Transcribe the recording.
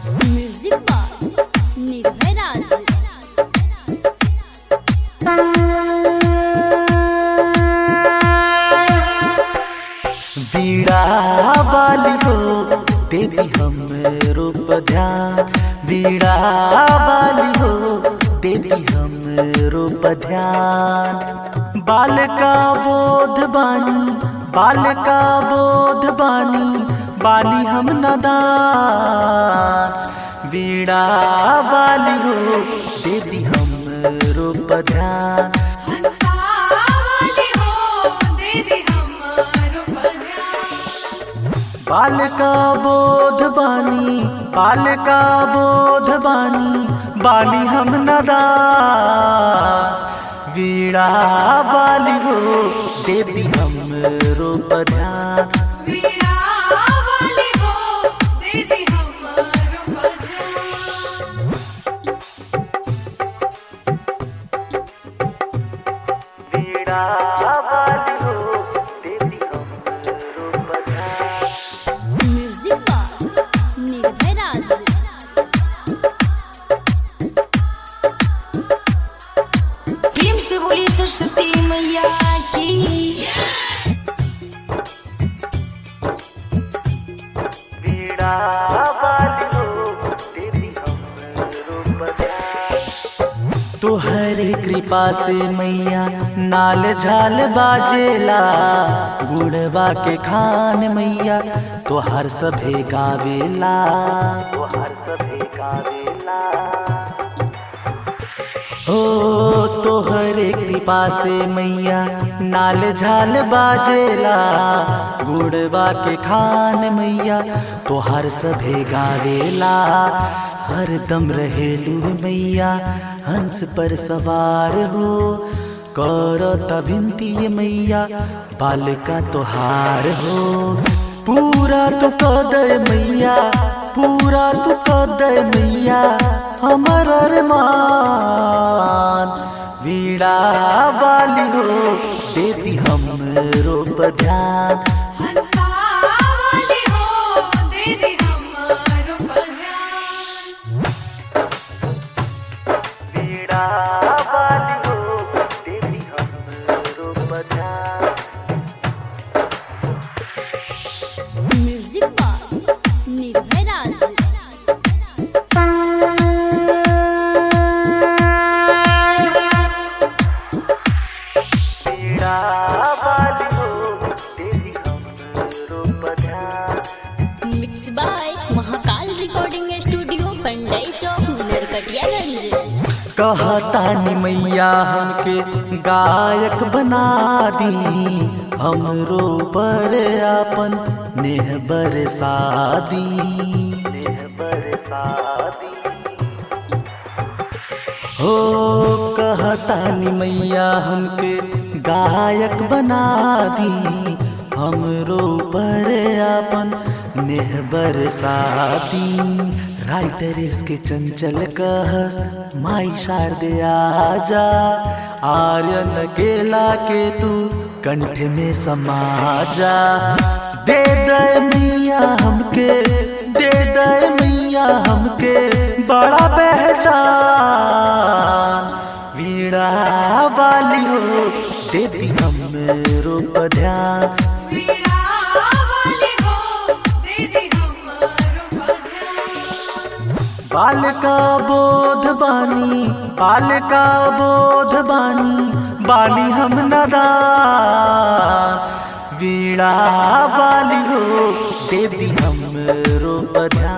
music by निर्भय राज बीड़ा वाली हो देवी हम रूप ध्यान बीड़ा वाली हो देवी हम रूप ध्यान बाल का बोध बानी बाल का बोध बानी बानी हम नदान बीड़ा वाली हो देवी हम रूप ध्यान हंसावली हो दीदी हमारो बजान बाल का बोध बानी बाल का बोध बानी बानी हम नदा वीणा बाली हो देवी हम रूप ध्यान वीणावली हो दीदी हमारो बजान वीणा बाली हो देवी हम रूप ध्यान म्युझिक बाय निर्भय राज प्रेम से बोली सरस्वती मैया की वीणा बाली हो देवी हम रूप ध्यान तुहरे कृपा से मैया नाल झाल बाजेला गुड़वा के खान मैया तोहर सभे गावेला तोहर सभे गावेला ओ तोहरे कृपा से मैया नाल झाल बाजेला गुड़वा के खान मैया तोहर सभे गावेला हरदम रहेलू मैया हंस पर सवार हो करत विनती मैया बालिका तोहार हो पूरा तो कदर मैया पूरा तो कदर मैया हमर अरमान वीणा वाली हो देवी हम रूप ध्यान हंसावली हो दीदी हमारो बजान वीणा वाली हो देवी हम रूप ध्यान म्युझिक बाय निर्भय राज वीणा वाली हो देवी हम रूप ध्यान mix by Mahakal recording studio Pandai Chowk Narkatiaganj कहतानी मैया हमके गायक बना दी हमरो पर आपन नेह बरसादी नेह बरसादी हो कहतानी मैया हमके गायक बना दी हमरो पर आपन नेह बरसाती राइटर इसके चंचल कहस माई शारदे आजा आर्यन केला के तू कंठ में समा जा दे दे मैया हमके दे दे मैया हमके बड़ा पहचान वीणा वाली हो देवी हम रूप ध्यान वीणावली हो दीदी हमारो बजान बाल का बोध बानी बाल का बोध बानी बानी हम नदान वीणा वाली हो देवी हम रूप ध्यान